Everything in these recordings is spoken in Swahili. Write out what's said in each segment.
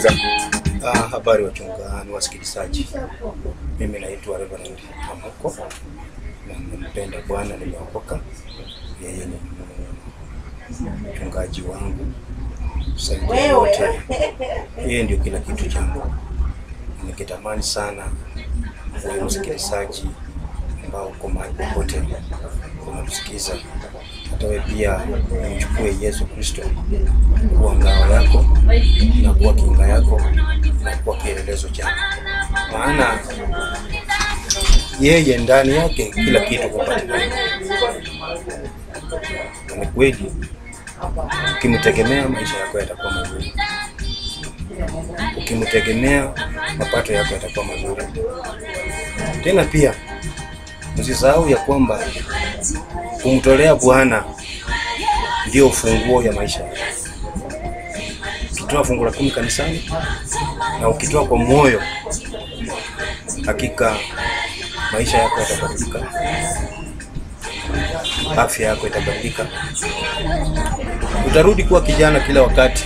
kabisa. Ah, habari wachungaji, wasikilizaji. Mimi naitwa Reverend Amuko na nampenda Bwana, nimeokoka. Yeye ni mchungaji wangu saidia wote, yeye ndio kila kitu changu. Nikitamani sana wewe msikilizaji ambao uko mahali popote unamsikiza, hata wewe pia umchukue Yesu Kristo kuwa ngao yako na kuwa kinga yako na kuwa kielelezo chako, maana yeye ndani yake kila kitu hupatikana. Na ni kweli, ukimtegemea maisha yako yatakuwa mazuri, ukimtegemea mapato yako yatakuwa mazuri. Tena pia msisahau ya kwamba kumtolea Bwana ndio ufunguo ya maisha yako. Ukitoa fungu la kumi kanisani na ukitoa kwa moyo, hakika maisha yako yatabadilika, afya yako itabadilika, utarudi kuwa kijana kila wakati.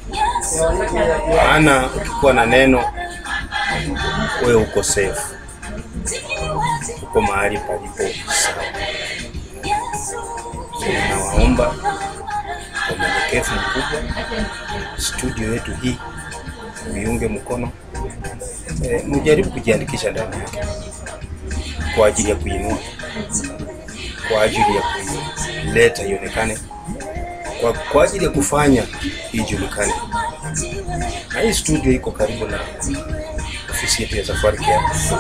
Maana ukikuwa na neno, wewe uko safe, uko mahali palipo sawa. So, ninawaomba kwa unyenyekevu mkubwa, studio yetu hii uiunge mkono e, mjaribu kujiandikisha ndani yake kwa ajili ya kuinua, kwa ajili ya kuleta ionekane, kwa, kwa ajili ya kufanya ijulikane. Na hii studio iko karibu na ofisi yetu ya Safari Care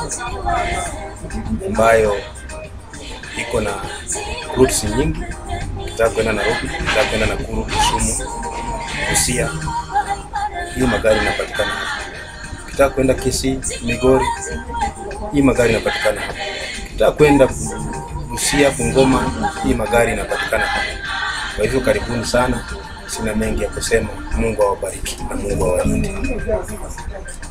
ambayo iko na routes nyingi. Ukitaka kwenda Nairobi, ukitaka kwenda Nakuru, Kisumu, Busia, hii magari inapatikana hapa. Ukitaka kwenda Kisii, Migori, hii magari inapatikana hapa. Ukitaka kwenda Busia, Bungoma, hii magari inapatikana hapa. Kwa hivyo karibuni sana, sina mengi ya kusema. Mungu awabariki na Mungu awalinde.